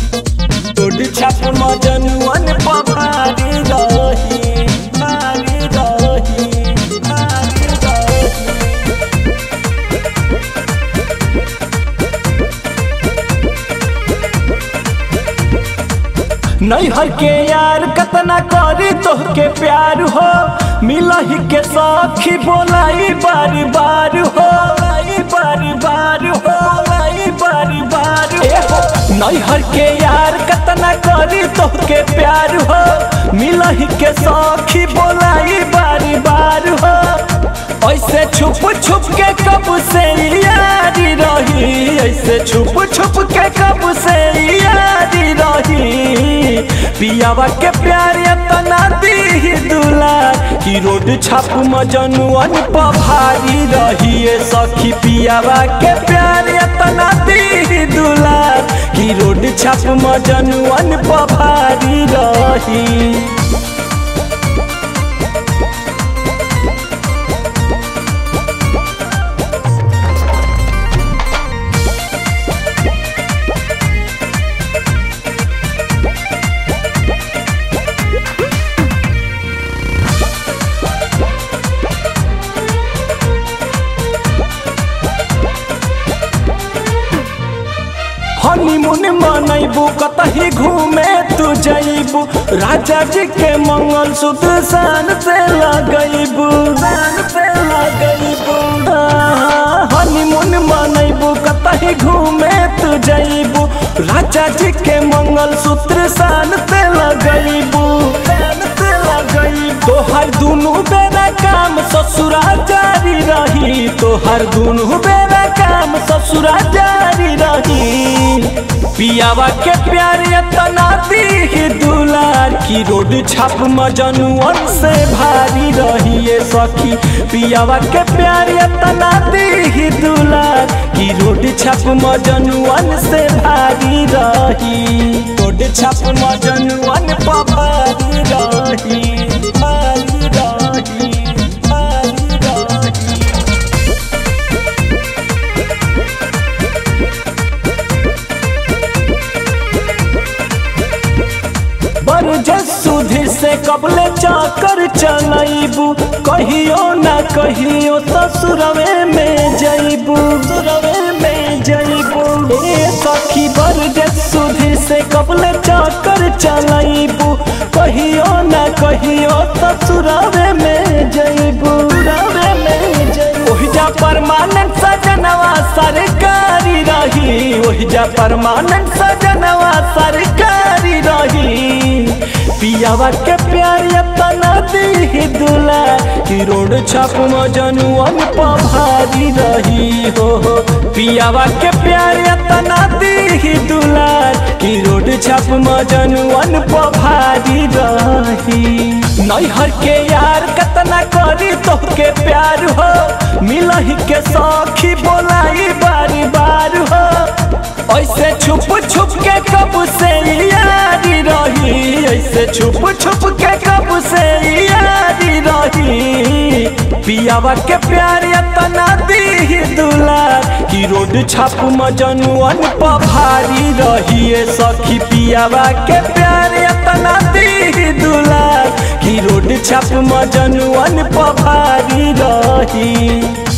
road छाप मजनुअन पभारी रही भारी रही भारी रही नैहर के यार कतना करी तोहके प्यार हो मिलही के सखी बोलाई बार बार हो लाई बार बार हो लाई बार बार हो नैहर के यार कतना करी तोहके प्यार हो मिलही के सखी बोलाई बार बार हो ऐसे छुप छुप के कब से यारी रही ऐसे छुप छुप के कब से यारी रही पियावा के प्यार तना दी दुलार की रोड छाप मजनुअन पभारी रही ए सखी पियावा के प्यार तना दी दुलार की रोड छाप मजनुअन पभारी रही हनीमून मनैबू कतही घूमे तू जैबू राजा जी के मंगल सूत्र शान से लगैबू शान से लगैबू हनीमून मनैबू कतही घूमे तू जैबू राजा जी के मंगल सूत्र शान से लगैबू शान से लगैबू तोहर दुनू बेरा काम ससुरा जारी रही तोहर दुनू बेरा काम ससुरा जारी रही पियावा के प्यार तना दी दुलार की रोड छाप मजनुअन से भारी रही ये सखी पियावा के प्यार तना दी दुलार की रोड छाप मजनुअन से भारी रही रोड छाप मजनुअन पर भारी रही भारी रही भारी रही बरजस सुधीर से कबले चाकर चलैबू कहियो ना कहियो ससुरवे में जैबू सुरवे में जैबू ए सखी बरजस सुधीर से कबले चाकर चलैबू कहियो ना कहियो ससुरवे में जैबू सुरवे में जैबू ओहिजा परमानेंट सजनवा सरकारी रही ओहिजा परमानेंट सजनवा सरकारी रही पियावा के प्यार तना दी दुला की रोड छाप मजनुअन पभारी रही हो हो पियावा के प्यार तना दी दुला की रोड छाप मजनुअन पभारी रही नैहर के यार कतना करी तोहके प्यार हो मिलही के सखी बोलाई बार बार हो ऐसे छुप छुप के कब से यारी रही ऐसे छुप छुप के कब से यारी रही पियावा के प्यार तना दी दुलार की रोड छाप मजनुअन पभारी रही ए सखी पियावा के प्यार तना दी दुलार की रोड छाप मजनुअन पभारी रही